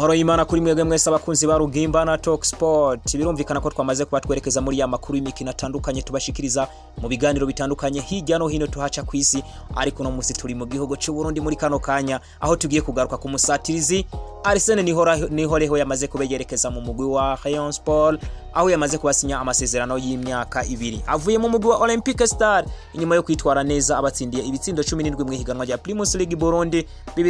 amahoro y'imana kuri mwebwe mwese abakunzi ba rugimba na talk sport birumvikana ko twamaze kuba twerekeza muri ya makuru y'imikino atandukanye tubashikiriza mu biganiro bitandukanye hirya no hino tuhaca ku isi ariko uno munsi turi mu gihugu cy'u Burundi muri kano kanya aho tugiye kugaruka ku musatirizi Arsene Nihoreho yamaze kubeyerekeza mu mugwi wa Rayon Sport aho yamaze kubasinya amasezerano y'imyaka ibiri avuye mu mugwi wa Olympique Star inyuma yo kwitwara neza abatsindiye ibitsindo 17 mu higanwa rya Primus League Burundi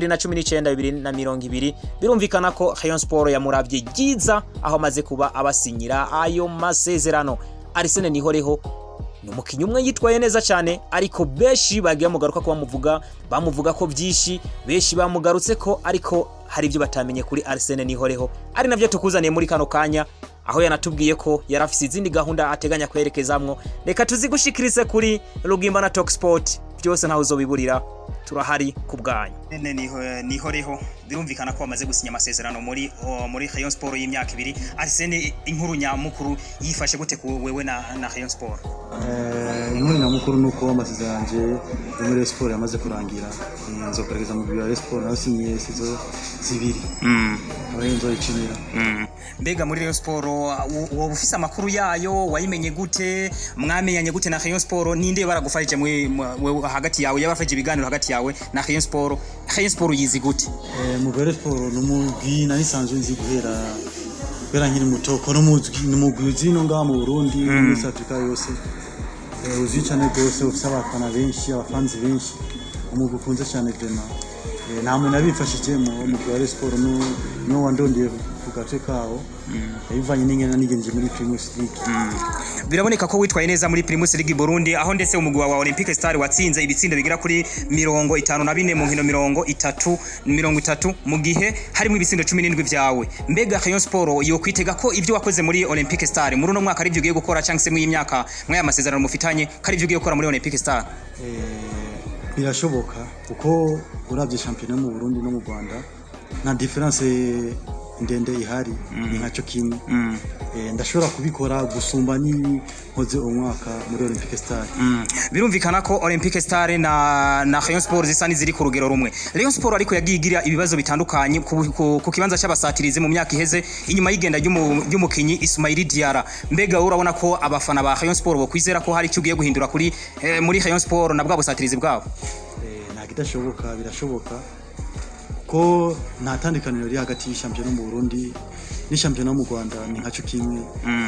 2019 2020 birumvikana ko Rayon Sport yamuravye giza aho amaze kuba abasinyira ayo masezerano Arsene Nihoreho ni umukinnyi umwe yitwaye neza cyane ariko benshi bagiye bamugaruka ko bamuvuga bamuvuga ko byinshi benshi bamugarutse ko ariko hari ibyo batamenye kuri Arsene Nihoreho ari navyo tukuzaniye muri kano kanya aho yanatubwiye ko yari afise izindi gahunda ateganya kwerekezamwo reka tuzigushikirize kuri Rugimba na Talk Sport byose ntaho uzobiburira turahari ku bwanyu nene nihoreho birumvikana ko bamaze gusinya amasezerano muri muri Rayon Sport y'imyaka ibiri Arsene inkuru nyamukuru yifashe gute ku wewe na na Rayon Sport inkuru nyamukuru ni uko amasezerano yanjye yo muri Rayon Sport yamaze kurangira nzokoreza mu biro Rayon Sport nasinyiye sizo zibiri aho nzoyikinira mbega muri Rayon Sport woba ufise amakuru yayo wayimenye gute mwamenyanye gute na Rayon Sport ninde baragufashije mwe hagati yawe yabafashije ibiganiro hagati yawe na Rayon Sport Rayon Sport yizi gute mu Rayon Sport n'umugwi nari sanzwe nzi guhera guhera nkiri muto ko n'umugwi uzi no ngaha mu Burundi muri South Africa yose uzwi cyane rwose ufite abafana benshi abafanzi benshi umugwi ukunze cyane vraiment nta muntu yabifashije mu mugwi wa Rayon Sport niwo wandondeye ku gace kawo yabivanye n'ingena nigenje muri Primus League biraboneka ko witwaye neza muri Primus League Burundi aho ndetse umugwi wa Olympique Star watsinze ibitsindo bigera kuri mirongo itanu na bine mu nkino mirongo itatu mirongo itatu mu gihe harimo ibitsindo cumi n'indwi vyawe mbega Rayon Sport yo kwitega ko ivyo wakoze muri Olympique Star muri uno mwaka ari ivyo ugiye gukora cyangwa se mu y'imyaka mwaya masezerano mufitanye kari ivyo ugiye gukora muri Olympique Star birashoboka kuko uravye championnat mu Burundi no mu Rwanda nta difference ndende ihari ni nkaco kimwe ndashobora kubikora gusumba n'inkoze umwaka muri Olympique Star birumvikana ko Olympique Star na na Rayon Sport zisa n'iziri ku rugero rumwe Rayon Sport ariko yagiye igira ibibazo bitandukanye ku kibanza cy'abasatirizi mu myaka iheze inyuma y'igenda ry'umukinyi Ismail Diarra mbega urabona ko abafana ba Rayon Sport bo kwizera ko hari icyo ugiye guhindura kuri muri Rayon Sport na bwa busatirizi bwabo nta kidashoboka birashoboka ko nta tandukaniro riri hagati y'ishampiyona mu Burundi n'ishampiyona mu Rwanda ni nkaco kimwe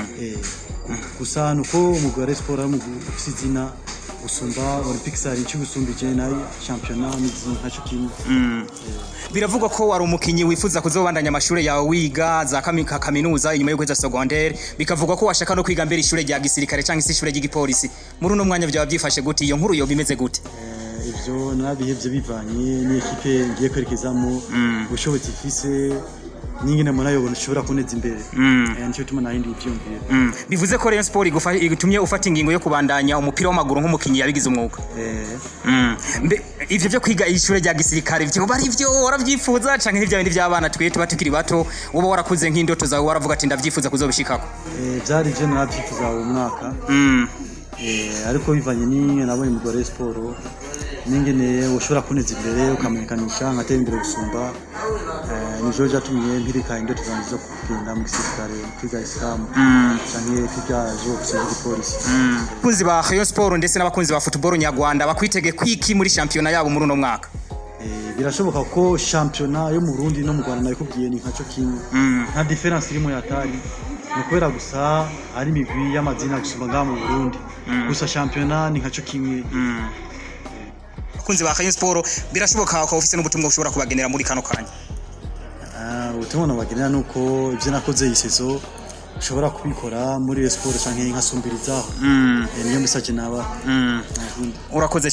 gusa nuko umugwi wa Sport ari umugwi ufise izina gusumba Olympique Star icyo gusumbije nayo shampiyona n'izina nkaco kimwe biravugwa ko wari umukinyi wifuza kuzobandanya amashuri yawe wiga za kaminuza inyuma yo kweza secondaire bikavugwa ko washaka no kwiga mbere ishure rya gisirikare cyangwa se ishure ry'igipolisi muri uno mwanya byaba byifashe gute iyo nkuru yo bimeze gute ivyo nabihevye bivanye n'ikipe ngiye kwerekezamo ubushobozi ifise n'ingene mbona yobona ushobora kuneza imbere nicyo tuma nahindi ivyumviro bivuze ko Rayon Sport igutumye ufata ingingo yo kubandanya umupira w'amaguru nk'umukinyi yabigize umwuga ivyo vyo kwiga ishure rya gisirikare vyo bari vyo waravyifuza canke n'ivya bindi vy'abana twe tuba tukiri bato woba warakuze nk'indoto zawe waravuga ati ndavyifuza kuzobishikako vyari vyo naravyifuza uwo mwaka ariko bivanye n'ingene nabonye mu Rayon Sport ningene ushobora kuneza imbere ukamenyekanisha nkatera imbere gusumba nivyo vyatumye mpirika indoto zanjye zo kugenda mu gisirikare kwiga isilamu canke kwiga jobs y'igipolisi abakunzi ba Rayon Sport ndetse n'abakunzi ba football nyarwanda bakwitege kwiki muri shampiyona yabo muri uno mwaka birashoboka ko shampiyona yo mu Burundi no mu Rwanda nabikubwiye ni nkaco kimwe nta difference irimo yatari ni kubera gusa ari imigwi y'amazina gusumba ngaha mu Burundi gusa shampiyona ni nkaco kimwe abakunzi ba Rayon Sport birashoboka ko ufise n'ubutumwa ushobora kubagenera muri kano kanya ubutumwa nabagenera nuko ivyo nakoze iyi sezo ushobora kubikora muri Rayon Sport canke nkasumbirizaho niyo message naba urakoze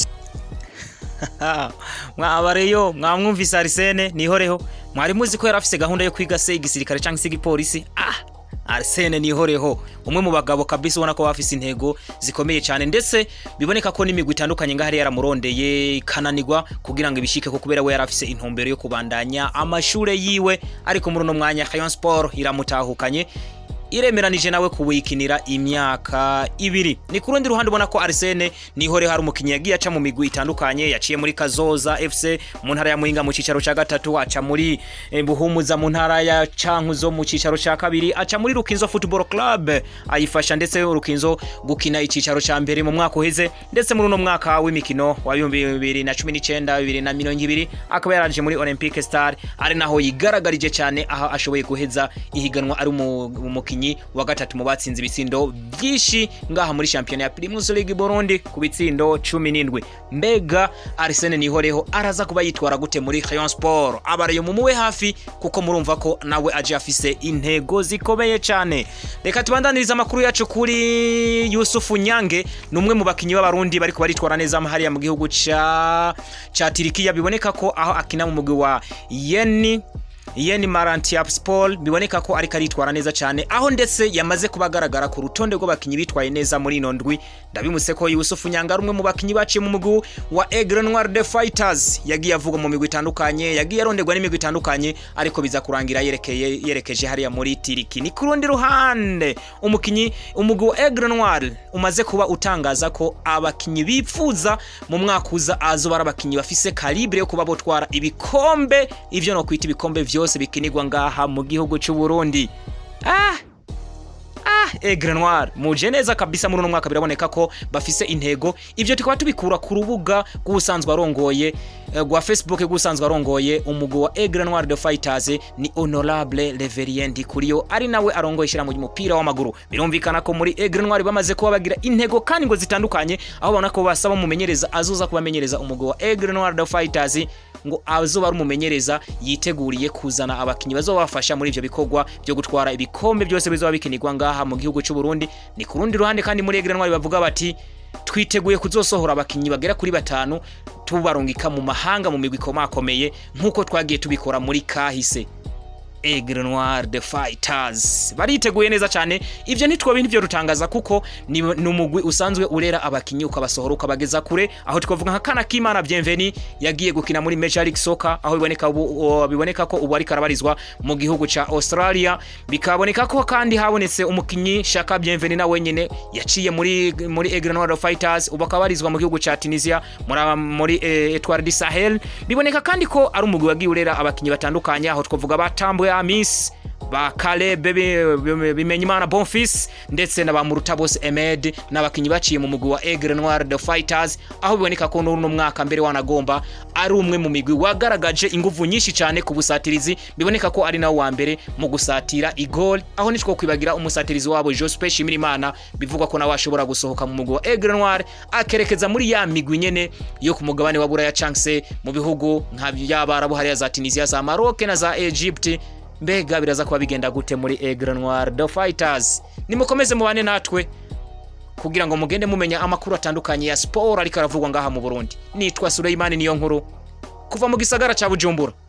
mwabareyo mwamwumvise Arsene nihoreho mwari muzi ko yari afise gahunda yo kwiga se igisirikare cyangwa se igipolisi ah Arsene nihoreho umwe mu bagabo kabisa ubona ko bafise intego zikomeye cyane ndetse biboneka ko n'imigwi itandukanye ngahari yaramurondeye ikananirwa kugira ngo ibishike ko kubera we yari afise intumbero yo kubandanya amashure yiwe ariko muri uno mwanya Rayon Sport iramutahukanye iremeranije nawe kuwikinira imyaka ibiri ni ku rundi ruhande ubona ko Arsene nihore hari umukinnyi yagiye aca mu migwi itandukanye yaciye muri Kazoza FC mu ntara ya Muhinga mu cicaro ca gatatu aca muri eh, Buhumuza mu ntara ya Cankuzo mu cicaro ca kabiri aca muri Rukinzo Football Club ayifasha ndetse Rukinzo gukina icicaro ca mbere mu mwaka uheze ndetse muri uno mwaka w'imikino wa 2019 2020 akaba yaranje muri Olympic Star ari naho yigaragarije cyane aho ashoboye guheza ihiganwa ari umu- umukinyi wa gatatu mu batsinze ibitsindo byinshi ngaha muri shampiyona ya Primus League Burundi ku bitsindo 17 mbega Arsene Nihoreho araza kuba yitwara gute muri Rayon Sport abarayo mumuwe hafi kuko murumva ko nawe aje afise intego zikomeye cyane reka tubandanirize amakuru yacu kuri Yusufu Nyange ni umwe mu bakinyi b'abarundi bariko baritwara neza hariya mu gihugu ca ca Tirikiya biboneka ko aho akina mu mugwi wa Yeni Yeni Marantiapspor biboneka ko ariko aritwara neza cyane aho ndetse yamaze kuba agaragara ku rutonde rw'abakinyi bitwaye neza muri ino ndwi ndabimuse ko Yusufu Nyanga ari umwe mu bakinyi baciye mu mugwi wa Aigle Noir de Fighters yagiye avuga mu migwi itandukanye yagiye aronderwa n'imigwi itandukanye ariko biza kurangira yerekeye yerekeje hariya muri Tiriki ni ku rundi ruhande umukinyi umugwi wa Aigle Noir umaze kuba utangaza ko abakinyi bipfuza mu mwaka uza azoba ari abakinyi bafise calibre yo kuba botwara ibikombe ivyo no kwita ibikombe vyose bikinirwa ngaha mu gihugu cy'u Burundi ah Ah, Aigle Noir muje neza kabisa muri uno mwaka biraboneka ko bafise intego ivyo tukaba tubikura ku rubuga rw'ubusanzwe arongoye eh, rwa Facebook rw'ubusanzwe arongoye umugwi wa Aigle Noir de Fighters ni Honorable Reverien Ndikuriyo ari nawe arongoye ishyirahamwe ry'umupira w'amaguru birumvikana ko muri Aigle Noir bamaze kuba bagira intego kandi ngo zitandukanye aho babona ko basaba umumenyereza azoza kubamenyereza umugwi wa Aigle Noir de Fighters ngo azoba ari umumenyereza yiteguriye kuzana abakinyi bazobafasha muri ivyo bikorwa byo gutwara ibikombe byose bizoba bikinirwa ngaha mu gihugu cy'u Burundi ni ku rundi ruhande kandi muri Aigle Noir bavuga bati twiteguye kuzosohora abakinyi bagera kuri batanu tubarungika mu mahanga mu migwi ikomakomeye nk'uko twagiye tubikora muri kahise Aigle Noir de Fighters bariteguye neza cyane ivyo ntitwo bintu byo rutangaza kuko ni ni umugwi usanzwe urera abakinyi ukabasohora ukabageza kure aho twavuga nka Kana Kimana Bienveni yagiye gukina muri Major League Soccer aho biboneka ubu, o- biboneka ko ubu ariko arabarizwa mu gihugu ca Australia bikaboneka ko kandi habonetse umukinyi Shaka Bienveni na wenyene yaciye muri muri Aigle Noir de Fighters ubu akabarizwa mu gihugu ca Tunisia muri muri eh, Etoile du Sahel biboneka kandi ko ari umugwi wagiye urera abakinyi batandukanye aho twavuga batambuye Amis ba Caleb Bimenyimana Bonfils ndetse na ba Murutabose Emed n'abakinyi baciye mu mugwi wa Aigle Noir de Fighters aho biboneka ko n'uno mwaka mbere wanagomba ari umwe mu migwi wagaragaje inguvu nyinshi cyane ku busatirizi biboneka ko ari nawe wa mbere mu gusatira igol aho nitwo kwibagira umusatirizi wabo Joseph Shimirimana bivugwa ko nawe ashobora gusohoka mu mugwi wa Aigle Noir akerekeza muri ya migwi nyene yo ku mugabane wa Buraya Chance mu bihugu nka by'abarabu hariya za Tunisia za Maroc na za Egypt mbega biraza kuba bigenda gute muri Aigle Noir de Fighters nimukomeze mubane natwe kugira ngo mugende mumenya amakuru atandukanye ya sport ariko aravugwa ngaha mu Burundi nitwa Suleimani niyo nkuru kuva mu gisagara ca Bujumbura